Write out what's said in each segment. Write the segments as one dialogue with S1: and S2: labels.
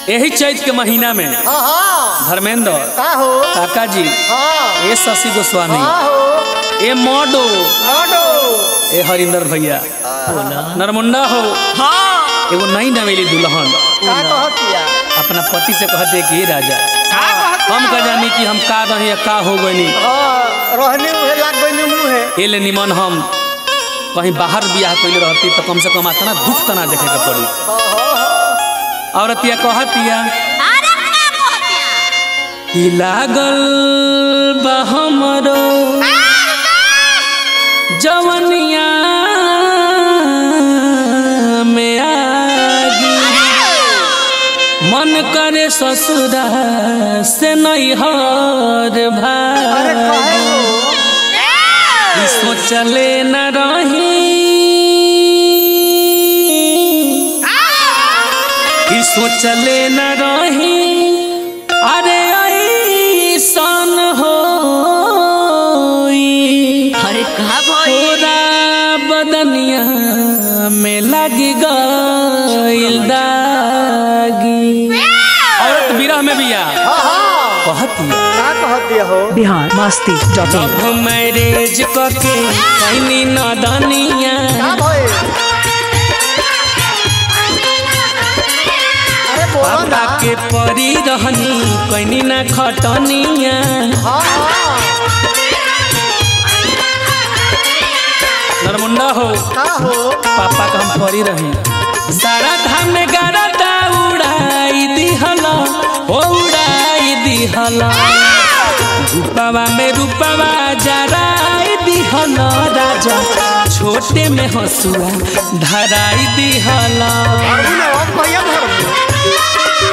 S1: यही चैत के महीना में
S2: हाँ हाँ
S1: धर्मेंद्र
S2: का हो
S1: काका जी
S2: हाँ
S1: ए शशि गोस्वामी
S2: हाँ हो
S1: ए मोडो
S2: लाडो
S1: ए हरिंदर भैया नरमुंडा हो
S3: हाँ
S1: एगो नई नवेली दुल्हन
S2: का कहतिया
S1: अपना पति से कहते कि "हे राजा
S3: का कहत
S1: हम का जानी कि हम का रही या का हो गनी
S2: हाँ रहने उहे लाग गई मुँहे
S1: ए ले निमन हम कहीं बाहर बियाह कैले रहती तो कम से कम आतना दुख तना देखे के पड़ी
S2: हाँ हाँ हाँ
S1: औरतिया कहतिया
S3: अरे का कहतिया
S1: कि लागल बा हमरो जवनिया में आगी मन करे ससुरा से नैहर
S2: अरे
S1: भाई
S2: काहे हो
S1: ई सोचले न रही ई सोचले न रही अरे ऐसन होई
S3: अरे का भाई
S1: पूरा बदनिया में लग गइल दागी औरत विरह में बिया
S2: हाँ हाँ
S1: कहतिया
S2: का कहतिया हो
S4: Bihar Masti dot in
S1: love marriage करके कैनी नदनिया
S2: का भइल अरे बोलो
S1: पापा
S2: ना
S1: के परी रहनी कैनी ना खटनिया
S2: हाँ हाँ
S1: नरमुंडा हो
S2: का हो
S1: पापा का हम परी रही सारा धाम में गारदा उड़ाई दिहला हो उड़ाई दिहला रूपवा में रूपवा जराई दिहला राजा छोटे में हंसुआ धराई दिहला
S2: अरबी ने हम कहिया धर्म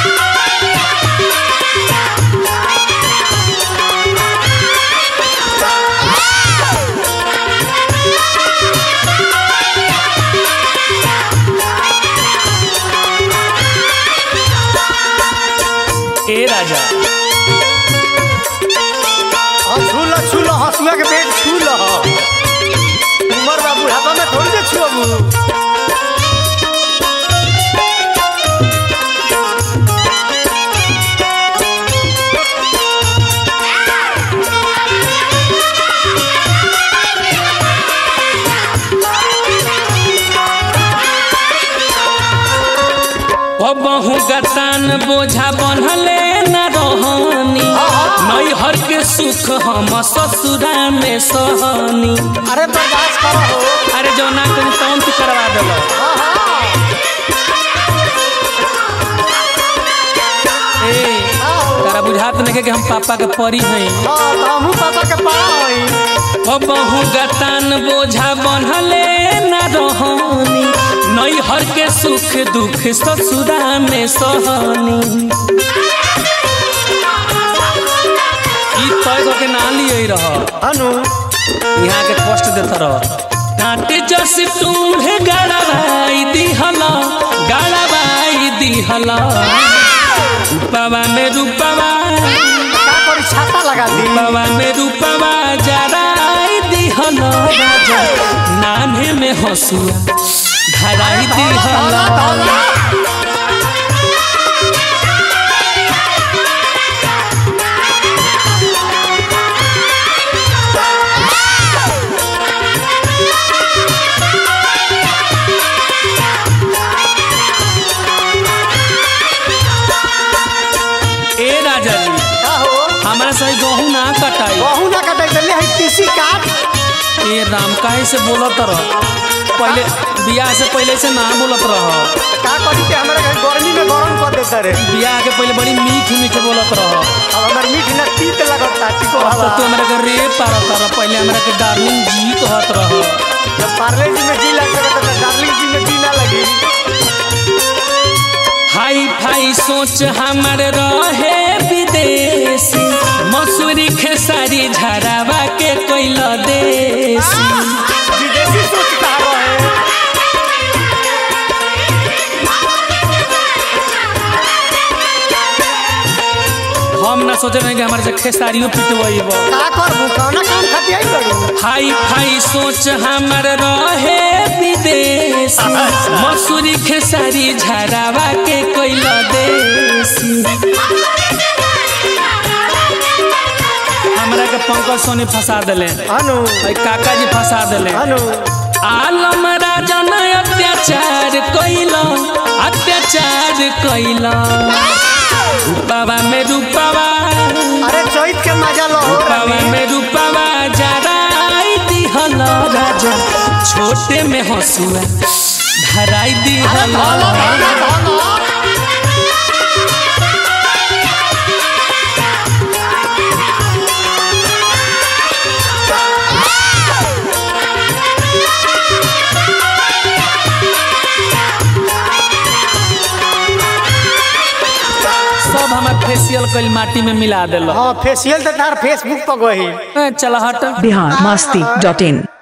S1: ए राजा
S2: हाँ छूल छूल हंसुआ के पेट छूल उमर बाबू हाथा में थोड़ी से छुअबू
S1: बहु गतान बोझा बनले न रहनी नैहर के सुख हम ससुरा में सहनी
S2: अरे बर्दाश्त करो हो
S1: अरे जौना कहीं तौन तू करवा दिलो
S2: हाँ हाँ
S1: ए
S2: हाँ हो
S1: तारा बुझात नहीं कि हम पापा के परी हैं
S2: हाँ तो हमहू पापा के पाड़ा हई
S1: ओ बहु गतान बोझा बनले न रहनी नैहर के सुख दुख ससुरा में सहनी ई तय करके ना लिए रह
S2: अनु
S1: यहाँ के कष्ट देता रह कांटे जस तुम्हें गड़ाई दिहला गड़ाई दिहला रूपवा में रूपवा
S2: का करी छाता लगा दी
S1: रूपवा में रूपवा जराई दिहला राजा नान्हे में हंसुआ धराई दिहला ए राजा जी
S2: का हो
S1: हमारा सही गहूँ ना कटाई
S2: बहू ना कटाई दिल्ली है तीसी काट
S1: ए राम काहे से बोलत रह पहले बियाह से पहले से ना बोलत रह
S2: का करी के हमारे घर गर्मी में गरम कर देता रे
S1: बियाह के पहले बड़ी मीठ मीठ बोलत रह
S2: अब हमार मीठ ना तीत लगता टिको
S1: अब तो
S2: हवा
S1: तू हमरा के रे पारत रह पहले हमरा के डार्लिंग जी कहत रह
S2: जब पार्ले जी में जी लग सकता तो डार्लिंग जी में जी ना लगी
S1: हाई फाई सोच हमर रहे विदेशी मसूरी खेसारी झरावा के कोइल देसी
S2: विदेशी सोचता है
S1: हम ना सोचे रहे कि हमारे से खेसारियों पिटवैब
S2: का करबू कौना काम खाती आई करू
S1: हाई फाई सोच हमर रहे विदेशी मसूरी खेसारी झरावा के कोइल देसी पंकज सोनी फंसा दिले
S2: अनु
S1: भाई काका जी फंसा दिले
S2: अनु
S1: आलम राजा न अत्याचार कैल अत्याचार कैल रूपावा में रूपावा
S2: अरे चैत के मजा लो
S1: रूपावा में रूपावा जराई दिहल राजा छोटे में हंसुआ धराई दिहल सब हमार फेशियल कल माटी में मिला दिल
S2: हाँ फेशियल तो तार फेसबुक पर गई
S1: चल हट
S4: बिहार मस्ती डॉट इन